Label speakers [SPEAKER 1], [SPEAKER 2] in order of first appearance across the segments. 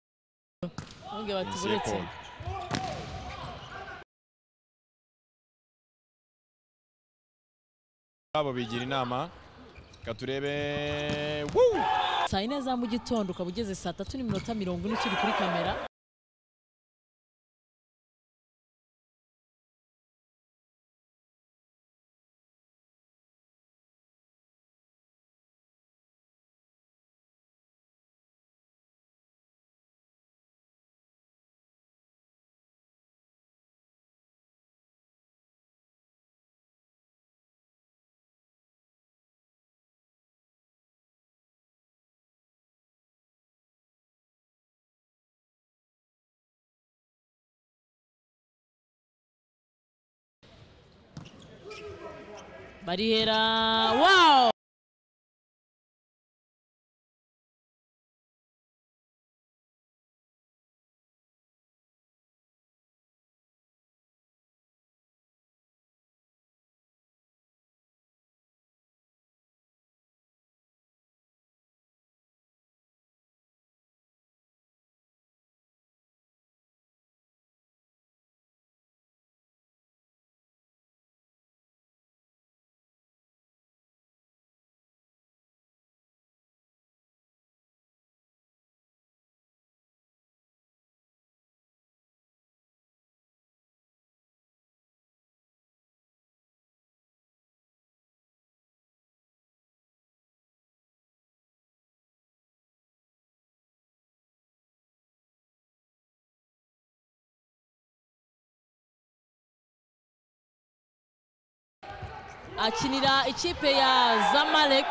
[SPEAKER 1] gatatu ahubwo
[SPEAKER 2] Yinjiye
[SPEAKER 1] batuburutse
[SPEAKER 2] kona. abo bigira inama reka turebe Woo!
[SPEAKER 1] saa yine za mu gitondo ukaba ugeze saa tatu n'iminota mirongo ine ukiri kuri kamera barihera wawu akinira ikipe ya zamalek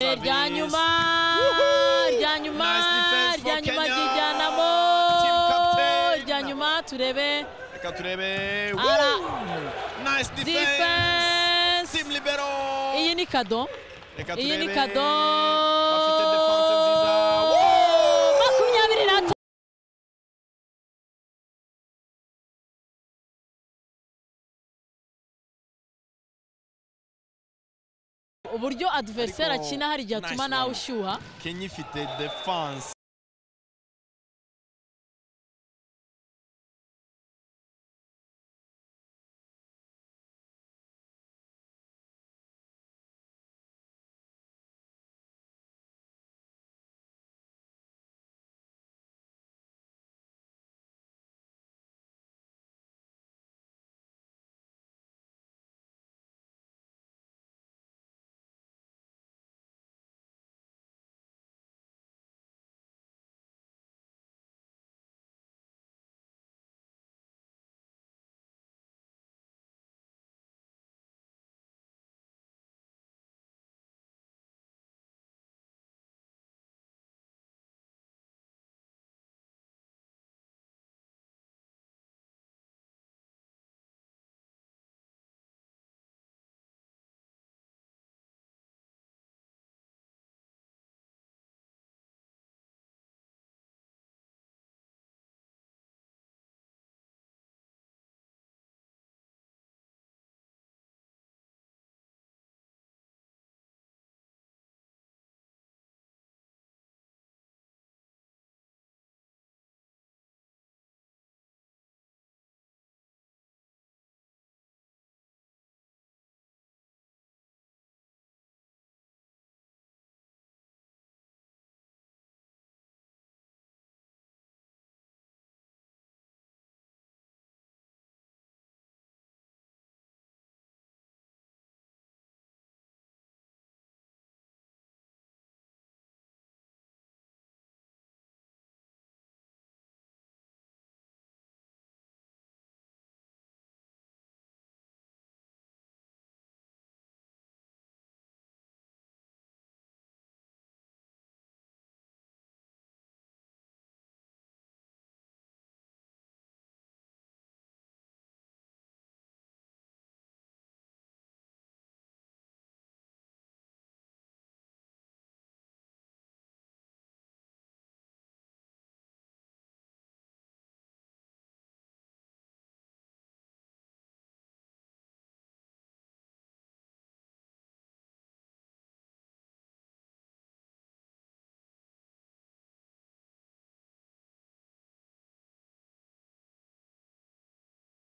[SPEAKER 1] rya nyuma rya nyuma
[SPEAKER 2] Nice defense for
[SPEAKER 1] rya nyuma
[SPEAKER 2] Kenya.
[SPEAKER 1] ryijyanamo
[SPEAKER 2] Team captain.
[SPEAKER 1] rya nyuma turebe
[SPEAKER 2] reka turebe Woo!
[SPEAKER 1] ara
[SPEAKER 2] nice defense
[SPEAKER 1] defense
[SPEAKER 2] team libero
[SPEAKER 1] iyi ni kado
[SPEAKER 2] reka
[SPEAKER 1] iyi ni
[SPEAKER 2] turebe
[SPEAKER 1] kado
[SPEAKER 2] bafite defense nziza Woo!
[SPEAKER 1] makumyabiri na uburyo adversary
[SPEAKER 2] Ariko,
[SPEAKER 1] akina hari igihe atuma
[SPEAKER 2] nice
[SPEAKER 1] nawe
[SPEAKER 2] one.
[SPEAKER 1] ushyuha
[SPEAKER 2] Kenya ifite defense